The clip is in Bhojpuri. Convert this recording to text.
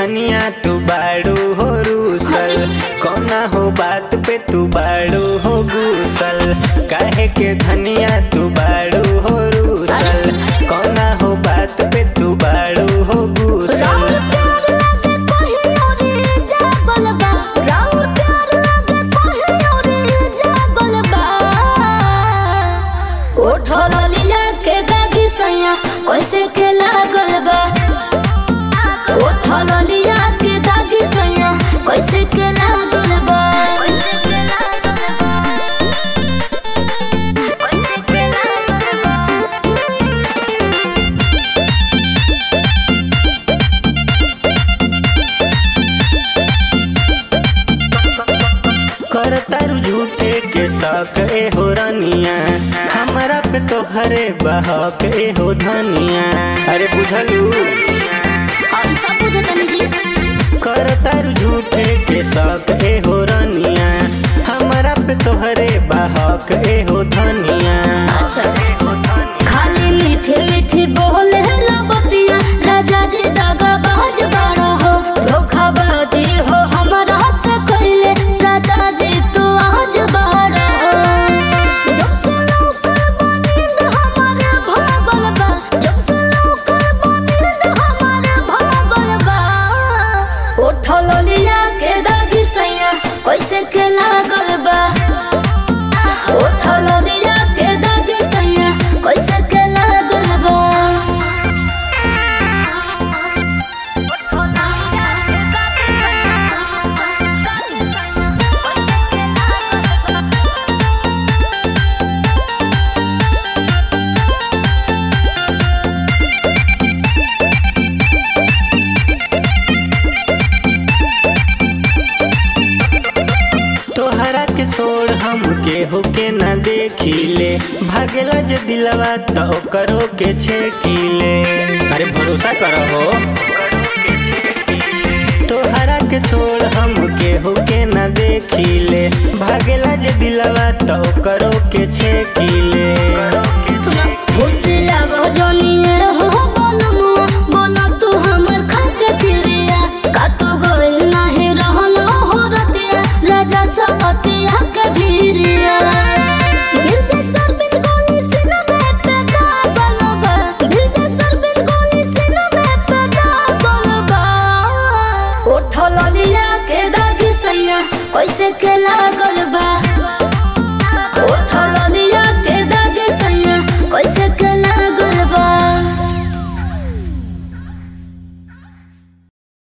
धनिया तू बाड़ू हो रूसल कौना हो बात पे तू बाड़ू हो गुसल काहे के धनिया तू बाड़ू हो रूसल कौना हो बात पे तू बाड़ू हो गुसल राउर प्यार लागे कोही औरी जागल बा राउर प्यार लागे कोही औरी जागल बा उठल लिया के दागी सैया कैसे के लागल बा उठल लिया के दागी सैया कैसे के लागल बा कैसे के लागल बा करतारू झूठे के शौक ए हो रानिया हमारा पे तो हरे बहक ए हो धनिया अरे बुझलू हम सब बुझतनी जी करतारू झूठे के शौक ए हो रानिया हमारा पे तो हरे बहक ए हो धनिया खाली मीठी मीठी बोले लबतिया राजा जी दागा बाज बाड़ा हो धोखाबाजी हो हमारा से कइले राजा जी तू आज बाड़ा हो जब से लौकल बनिंद हमारे भागल बा जब से लौकल बनिंद हमारे भागल बा उठल लिया के दागी सैया कैसे के लागल बा उठल लिया के दागी सैया कैसे के लागल बा तोहरा के छोड़ हम के हो के ना देखिले भागेला जे दिलवा तो करो के छेकिले अरे भरोसा करो हो तोहरा के छोड़ हम के हो के ना देखिले भागेला जे दिलवा तो करो के छेकिले फुसला वो जोनिए हो बोलमुआ बोला तू हमर खाके फिरिया का तू गोइल नाही रहलो हो रतिया राजा सपतिया के भीरिया गिरजा सरबिन गोली सिना में पे दागल बा गिरजा सरबिन गोली सिना में पे दागल बा उठल लिया के दागी सैया कैसे के लागल बा